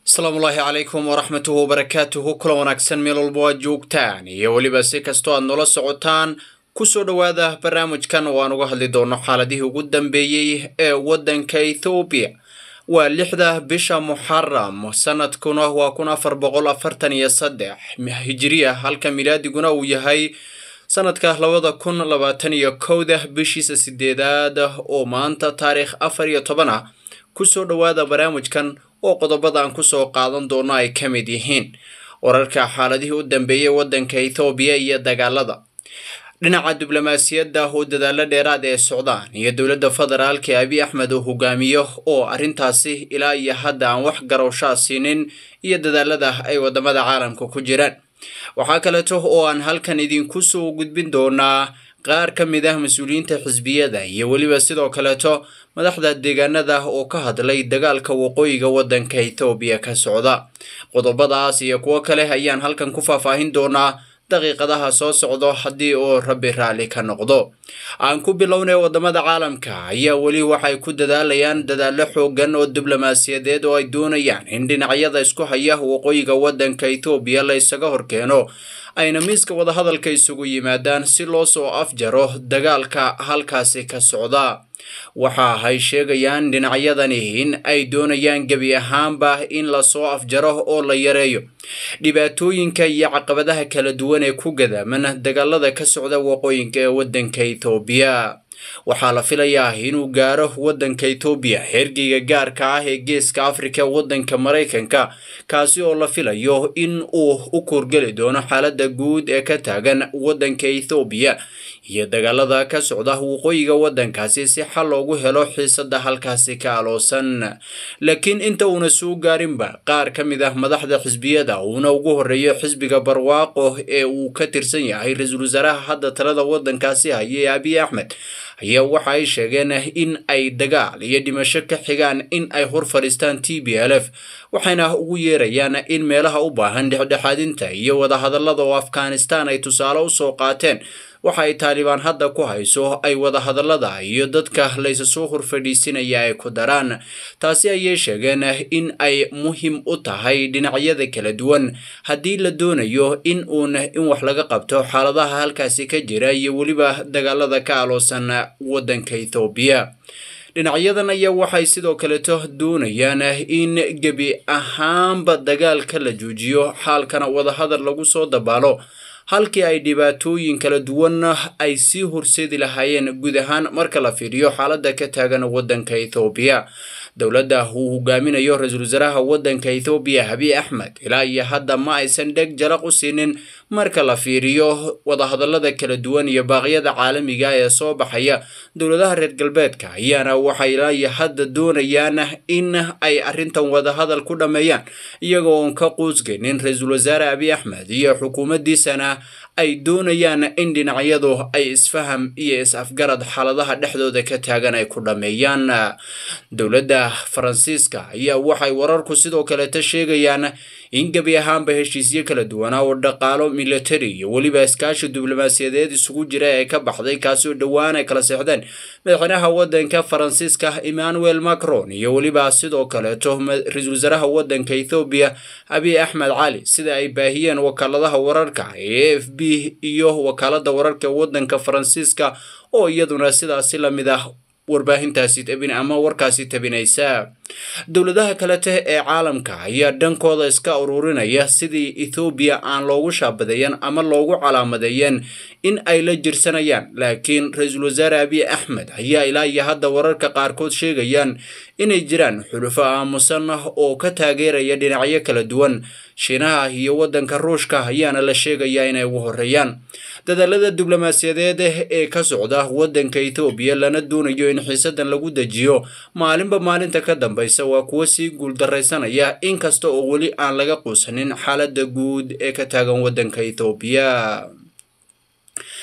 asalaamullaahi calaykum waraxmatuhu wabarakaatuhu kula wanaagsan meel walba waad joogtaan iyo weliba si kastoo aad noola socotaan kusoo dhowaada barnaamijkan oo aan uga hadli doono xaaladihii ugu dambeeyey ee waddanka ethoobiya waa lixda bisha muxaram sanadkuna waa kun afar boqol afartan iyo saddex hijiriya halka milaadiguna uu yahay sanadka labada kun labaatan iyo kowda bishiisa sideedaad oo maanta taariikh afar iyo toban ah kusoo dhowaada barnaamijkan oo qodobada aan kusoo qaadan doono ay ka mid yihiin wararka xaaladihii u dambeeyey waddanka ethoobiya iyo dagaalada dhinaca diblomaasiyadda oo dadaalo dheeraad ee socdaan iyo dowladda federaalka ee abiy axmed uu hogaamiyo oo arrintaasi ilaa iyo hadda aan wax garowshaa siinin iyo dadaalada ay wadamada caalamka ku jiraan waxaa kaleeto oo aan halkan idinku soo gudbin doonaa qaar ka mid ah mas-uuliyiinta xisbiyada iyo weliba sidoo kaleeto madaxda deegaanada oo ka hadlay dagaalka waqooyiga waddanka ethoobiya ka socda qodobadaas iyo kuwo kale ayaan halkan ku faahfaahin doonaa daqiiqadaha soo socdo haddii uu rabbi raalli ka noqdo aan ku bilownay wadamada caalamka ayaa weli waxay ku dadaalayaan dadaallo xoogan oo diblomaasiyadeed oo ay doonayaan in dhinacyada isku haya waqooyiga waddanka ethoobiya la isaga horkeeno ayna miiska wadahadalka isugu yimaadaan si loo soo afjaro dagaalka halkaasi ka socda waxa ay sheegayaan dhinacyadani in ay doonayaan gebi ahaanba in lasoo afjaro oo la yareeyo dhibaatooyinka iyo caqabadaha kala duwan ee ku gadaaman dagaalada ka socda waqooyinka ee waddanka ethoobiya waxaa la filayaa inuu gaaro waddanka ethoobiya xergeyga gaarka ah ee geeska afrika ee waddanka maraykanka kaasi oo la filayo in uu u kuurgeli doono xaaladda guud ee ka taagan waddanka ethoobiya iyo dagaalada ka socda waqooyiga waddankaasi si xal loogu helo xiisada halkaasi ka aloosan laakiin inta uuna soo gaarinba qaar ka mid ah madaxda xisbiyada uuna ugu horeeyo xisbiga barwaaqo ee uu ka tirsan yahay ra-iisul wasaaraha hadda talada waddankaasi hayay abiy axmed ayaa waxa ay sheegeen in ay dagaal iyo dhimasho ka xigaan in ay hor fadhiistaan t b l f waxayna ugu yeerayaan in meelaha u baahan dhexdhexaadinta iyo wadahadallada oo afghanistan ay tusaale usoo qaateen waxa ay taalibaan hadda ku hayso ay wadahadallada iyo dadka laysa soo horfadhiisinaya ay ku daraan taasi ayay sheegeen in ay muhiim u tahay dhinacyada kala duwan haddii la doonayo in uun in wax laga qabto xaaladaha halkaasi ka jira iyo weliba dagaalada ka aloosan waddanka ethoobiya dhinacyadan ayaa waxay sidoo kaleeto doonayaan in gebi ahaanba dagaalka la joojiyo xaalkana wadahadal lagu soo dabaalo halkii ay dhibaatooyin kala duwan ay sii horseedi lahaayeen guud ahaan marka la fiiriyo xaaladda ka taagan waddanka ethoobiya dowladda uu hogaaminayo ra-iisul wasaaraha waddanka ethoobiya abiy axmed ilaa iyo hadda ma aysan dheg jalaq u siinin marka la fiiriyo wadahadallada kala duwan iyo baaqyada caalamiga ee soo baxaya dowladaha reer galbeedka ayaana waxay ilaa iyo hadda doonayaan in ay arrintan wadahadal ku dhammeeyaan iyagoo oon ka quusgaynin ra-iisul wasaare abiy axmed iyo xukuumaddiisana ay doonayaan in dhinacyadu ay isfaham iyo is-afgarad xaaladaha dhexdooda ka taagan ay ku dhammeeyaan dowladda faransiiska ayaa waxay wararku sidoo kaleeta sheegayaan in gebi ahaanba heshiisyo kala duwanaa oo dhaqaalo military iyo weliba iskaashi diblomaasiyadeed isugu jira ee ka baxday kaasi oo dhowaan ay kala seexdeen madaxweynaha waddanka faransiiska emmanuel macron iyo weliba sidoo kaleeto ra-iisul wasaaraha waddanka ethoobiya abiy axmed cali sida ay baahiyeen wakaaladaha wararka ee a f b iyo wakaalada wararka waddanka faransiiska oo iyaduna sidaasi lamid ah warbaahintaasi tabin ama warkaasi tabinaysa dowladaha kalete ee caalamka ayaa dhankooda iska ururinaya sidii ethoobiya aan loogu shaabadeeyan ama loogu calaamadeeyeen in ay la jirsanayaan laakiin ra-iisul wasaare abiy axmed ayaa ilaa iyo hadda wararka qaarkood sheegayaan inay jiraan xulufo aamusan oo ka taageeraya dhinacyo kala duwan shiinaha iyo waddanka ruushka ayaana la sheegayaa inay ugu horeeyaan dadaalada diblomaasiyadeed ee ka socda waddanka ethoobiya lana doonayo in xiisadan lagu dejiyo maalinba maalinta ka dambaysa waa kuwo sii guuldaraysanaya inkasta oo weli aan laga quusanin xaaladda guud ee ka taagan waddanka ethoobiya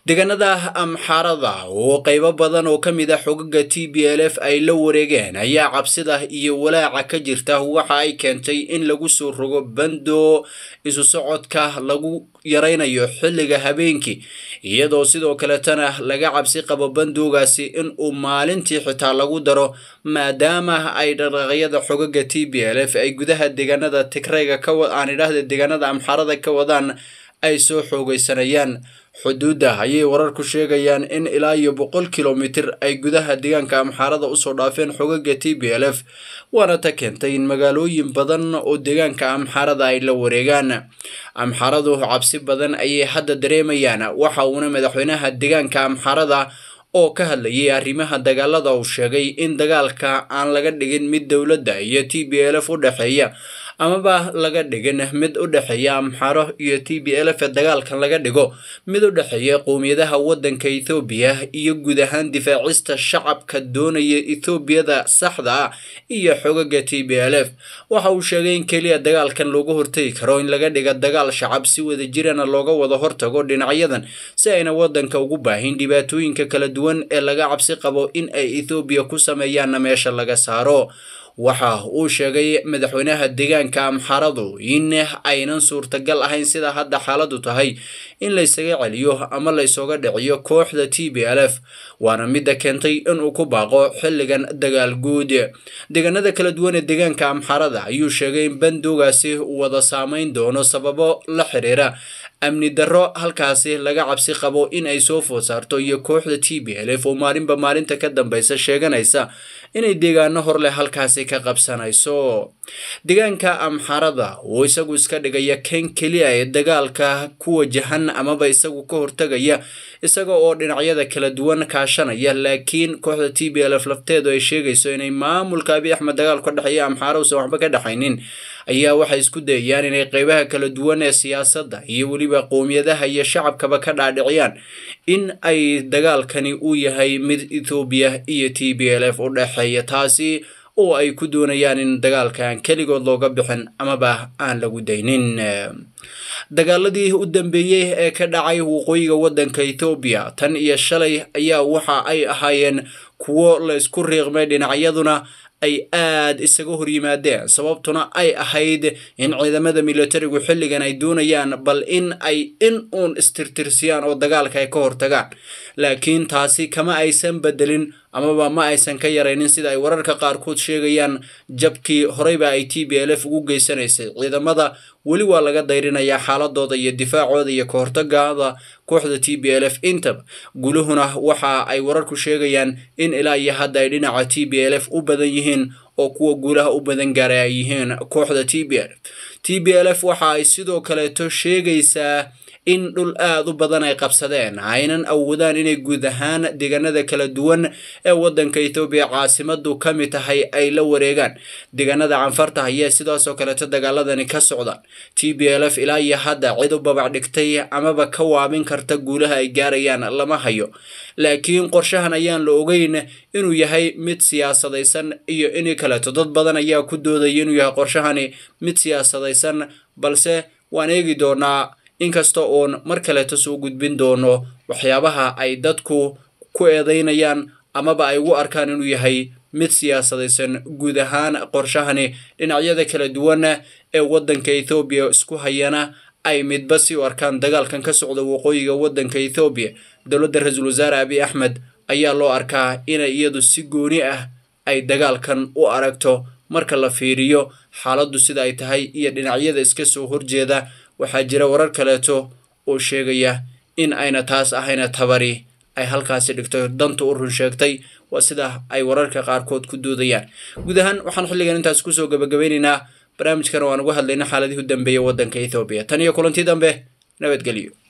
deegaanada amxaarada oo qaybo badan oo ka mid ah xogaga t b l f ay la wareegeen ayaa cabsida iyo walaaca ka jirta waxa ay keentay in lagu soo rogo bando isu socodka lagu yaraynayo xilliga habeenkii iyadoo sidoo kaletana laga cabsi qabo bandoogaasi in uu maalintii xitaa lagu daro maadaama ay dhaqaaqyada xogaga t b l f ay gudaha deegaanada tigrayga aan idhaahda deegaanada amxaarada ka wadaan ay soo xoogeysanayaan xuduudda ayay wararku sheegayaan in ilaa iyo boqol kilomitir ay gudaha deegaanka amxaarada usoo dhaafeen xogaga t b l f waana ta keentay in magaalooyin badan oo deegaanka amxaarada ay la wareegaan amxaaradu cabsi badan ayay hadda dareemayaan waxa uuna madaxweynaha deegaanka amxaarada oo ka hadlayay arrimaha dagaalada uu sheegay in dagaalka aan laga dhigin mid dowladda iyo t b l f u dhexeeya amaba laga dhigin mid u dhexeeya amxaro iyo t b l f dagaalkan laga dhigo mid u dhexeeya qowmiyadaha waddanka ethoobiya iyo guud ahaan difaacista shacabka doonaya ethoobiyada saxda ah iyo xogaga t b l f waxa uu sheegay in keliya dagaalkan looga hortegi karo in laga dhiga dagaal shacab si wada jirana looga wada hortago dhinacyadan si ayna waddanka ugu baahin dhibaatooyinka kala duwan ee laga cabsi qabo in ay ethoobiya ku sameeyaanna meesha laga saaro waxa uu sheegay madaxweynaha deegaanka amxaradu in aynan suurtagal ahayn sida hadda xaaladu tahay in laysaga celiyo ama laysooga dhiciyo kooxda t b l f waana midda keentay inuu ku baaqo xilligan dagaal guud deegaanada kala duwan ee deegaanka amxarada ayuu sheegay in bandoogaasi wada saameyn doono sababo la xiriira amni darro halkaasi laga cabsi qabo in ay soo food saarto iyo kooxda t b l f oo maalinba maalinta ka dambeysa sheeganaysa inay deegaano hor leh halkaasi ka qabsanayso deegaanka amxarada oo isagu iska dhigaya kan keliya ee dagaalka ku wajahan amaba isagu ka hortagaya isaga oo dhinacyada kala duwan kaashanaya laakiin kooxda t b l f lafteedu ay sheegayso inay maamulka abiy axmed dagaal ka dhexeeya amxaara usan waxba ka dhexaynin ayaa waxay isku dayayaan inay qeybaha kala duwan ee siyaasadda iyo weliba qowmiyadaha iyo shacabkaba ka dhaadhiciyaan in ay dagaalkani uu yahay mid ethoobiya iyo t b l f u dhexeeya taasi oo ay ku doonayaan in dagaalkan keligood looga bixin amaba aan lagu daynin dagaaladii u dambeeyey ee ka dhacay waqooyiga waddanka ethoobiya tan iyo shalay ayaa waxa ay ahaayeen kuwo la isku riiqmay dhinacyaduna ay aad isaga hor yimaadeen sababtuna ay ahayd in ciidamada militarigu xilligan ay doonayaan bal in ay in uun istirtirsiyaan oo dagaalka ay ka hortagaan laakiin taasi kama aysan bedelin amaba ma aysan ka yaraynin sida ay wararka qaarkood sheegayaan jabkii horeyba ay t b l f ugu geysanaysay ciidamada weli waa laga dayrinayaa xaaladooda iyo difaacooda iyo ka hortagada kooxda t b l f intaba guluhuna waxa ay wararku sheegayaan in ilaa iyo hadda ay dhinaca t b l f u badan yihiin oo kuwa guulaha u badan gaaray ay yihiin kooxda t b l f t b l f waxa ay sidoo kaleeto sheegaysaa in dhul aada u badan ay qabsadeen aynan awoodaan inay guud ahaan deegaanada kala duwan ee waddanka ethoobiya caasimadu ka mid tahay ay la wareegaan deegaanada canfarta ayaa sidaasoo kaleeto dagaaladani ka socdaan t b l f ilaa iyo hadda cid u babac dhigtay amaba ka waabin karta guulaha ay gaarayaan lama hayo laakiin qorshahan ayaan la ogeyn inuu yahay mid siyaasadaysan iyo in kaleeto dad badan ayaa ku doodaya inuu yahay qorshahani mid siyaasadaysan balse waan eegi doonaa inkasta oon mar kaleeto soo gudbin doono waxyaabaha ay dadku ku eedeynayaan amaba ay ugu arkaan inuu yahay mid siyaasadaysan guud ahaan qorshahani dhinacyada kala duwan ee waddanka ethoobiya isku hayana ay midba si u arkaan dagaalkan ka socda waqooyiga waddanka ethoobiya dowladda ra-iisul wasaare abiy axmed ayaa loo arkaa inay iyadu si gooni ah ay dagaalkan u aragto marka la fiiriyo xaaladdu sida ay tahay iyo dhinacyada iska soo horjeeda waxaa jira warar kaleeto oo sheegaya in ayna taas ahayna tabari ay halkaasi dhigto danta u run sheegtay waa sida ay wararka qaarkood ku doodayaan guud ahaan waxaan xilligan intaas kusoo gabagabeynaynaa barnaamijkana waan uga hadlayna xaaladihii u dambeeyay waddanka ethoobiya tan iyo kulantii dambe nabadgelyo